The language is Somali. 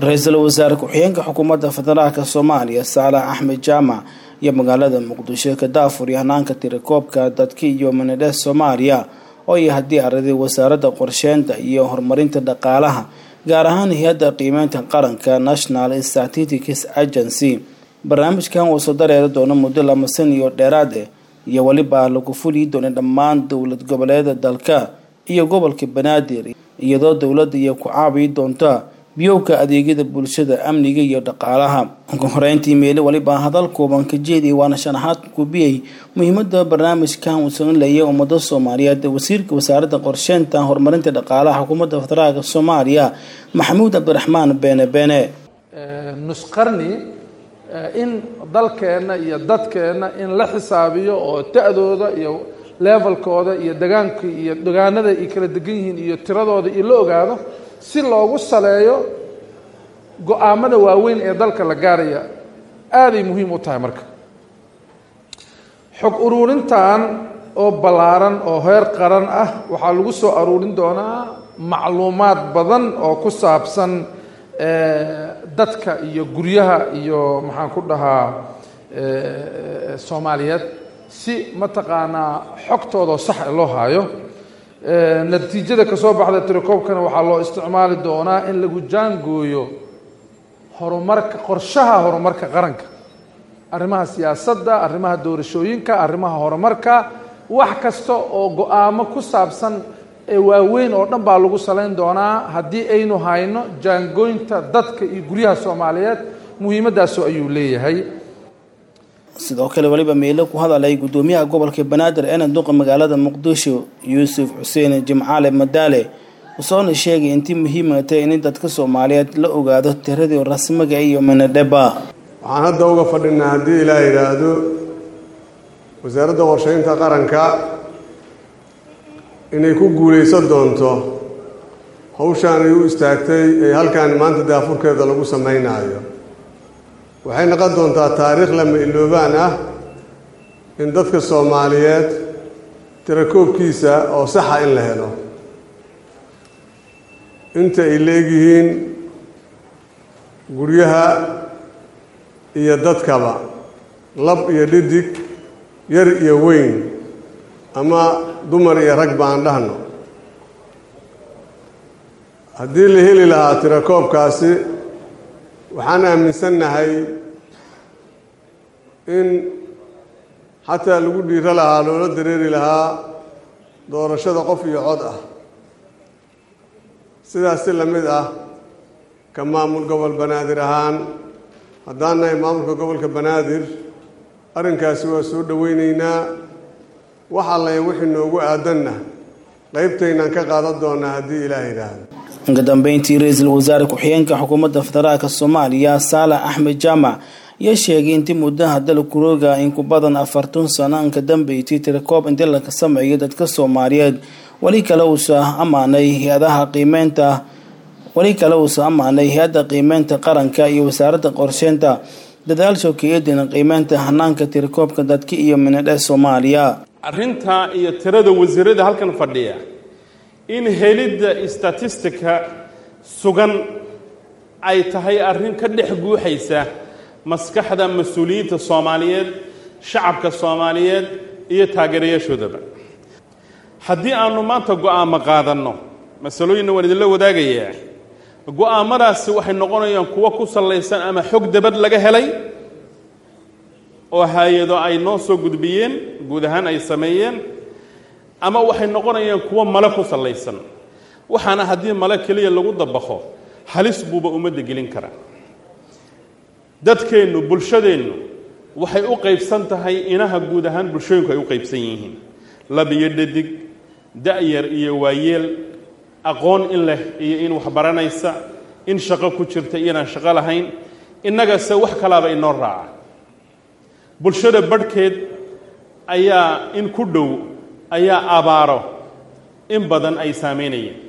ra-iisul wasaare ku-xigeenka xukuumadda federaalka soomaaliya saalax axmed jaamac iyo magaalada muqdisho ka daafur iyo hanaanka tirakoobka dadka iyo manadhes soomaaliya oo iyo haddii araday wasaaradda qorsheynta iyo horumarinta dhaqaalaha gaar ahaan hay-adda qiimeynta qaranka national statistics agency barnaamijkan uu soo dareeri doono muddo lama san iyo dheeraad ah iyo weliba lagu fuli doona dhammaan dowlad goboleeda dalka iyo gobolka banaadir iyadoo dowladda iyo ku caabiyi doonta biyowka adeegyada bulshada amniga iyo dhaqaalaha ugu horeyntii meele weliba hadal kooban ka jeediya waana shanaxaad kubiyey muhiimada barnaamijkan uu sameynlayay ummada soomaaliyeed wasiirka wasaaradda qorsheynta horumarinta dhaqaalaha xukuumadda federaalka soomaaliya maxamuud cabdiraxmaan beene beene nusqarni in dalkeenna iyo dadkeenna in la xisaabiyo oo da-dooda iyo levelkooda iyo degaanka iyo degaanada ay kala degan yihiin iyo tiradooda iyo la ogaado si loogu saleeyo go-aamada waaweyn ee dalka la gaaraya aaday muhiim u tahay marka xog uruurintan oo ballaaran oo heer qaran ah waxaa lagu soo aruurin doonaa macluumaad badan oo ku saabsan dadka iyo guryaha iyo maxaan ku dhahaa soomaaliyeed si mataqaanaa xogtooda sax loo haayo natiijada ka soo baxda tirakoobkana waxaa loo isticmaali doonaa in lagu jaangooyo horumarka qorshaha horumarka qaranka arrimaha siyaasadda arrimaha doorashooyinka arrimaha horumarka wax kasta oo go-aamo ku saabsan ee waaweyn oo dhan baa lagu salayn doonaa haddii aynu hayno jaangooynta dadka iyo guryaha soomaaliyeed muhiimadaasu ayuu leeyahay sidoo kale weliba meelo ku hadalay guddoomiyaha gobolka banaadir ee duqa magaalada muqdisho yuusuf xuseen jimcaale madaale usoona sheegay intii muhiima tahay in dadka soomaaliyeed la ogaado tiradii rasmiga iyo manadheba waxaan hadda uga fadhinaa haddii ilaa yidhaahdo wasaaradda qorsheynta qaranka inay ku guulaysan doonto hawshaan ay u istaagtay ee halkaan maanta daafurkeeda lagu samaynayo waxay noqon doontaa taariikh lama iloobaan ah in dadka soomaaliyeed tirakoobkiisa oo saxa in la helo inta ay leegyihiin guryaha iyo dadkaba lab iyo dhidig yar iyo weyn ama dumar iyo rag baan dhahno haddii la heli lahaa tirakoobkaasi waxaan aaminsannahay in xataa lagu dhiiro lahaa loola dareeri lahaa doorashada qof iyo cod ah sidaas si la mid ah ka maamul gobol banaadir ahaan haddaan nahay maamulka gobolka banaadir arrinkaasi waa soo dhoweyneynaa wax allaya wixii noogu aadanna qaybtaynaan ka qaadan doonaa haddii ilaah yidhaahdo uga dambeyntii ra-iisul wasaare ku-xigeenka xukuumadda federaalka soomaaliya saalax axmed jaamac ayaa sheegay intii muddaha dalkurooga in ku badan afartan sano inka dambeysay tirakoob intii laga sameeyo dadka soomaaliyeed weli kale uusa ammaanay hay-adaha qiimeynta weli kale uusa ammaanay hay-adda qiimeynta qaranka iyo wasaaradda qorsheynta dadaal shookeeyadina qiimeynta hanaanka tirakoobka dadka iyo minadhe soomaaliya arrinta iyo tirada wasiirada halkan fadhiya in helidda statistika sugan ay tahay arrin ka dhex guuxaysa maskaxda mas-uuliyiinta soomaaliyeed shacabka soomaaliyeed iyo taageerayaashoodaba haddii aanu maanta go-aamo qaadanno masalooyinna waan idinla wadaagayaa go-aamadaasi waxay noqonayaan kuwo ku sallaysan ama xog dabad laga helay oo hay-ado ay noo soo gudbiyeen guud ahaan ay sameeyeen ama waxay noqonayaan kuwo male ku sallaysan waxaana haddii male keliya lagu dabaqo halis buuba ummadda gelin kara dadkeennu bulshadeennu waxay u qaybsan tahay inaha guud ahaan bulshooyinku ay u qaybsan yihiin lab iyo dhadig da-yar iyo waayeel aqoon in leh iyo in wax baranaysa in shaqo ku jirta iyoinaan shaqo lahayn innagase wax kalaaba inoo raaca bulshada badhkeed ayaa in ku dhow ayaa abaaro in badan ay saameynayeen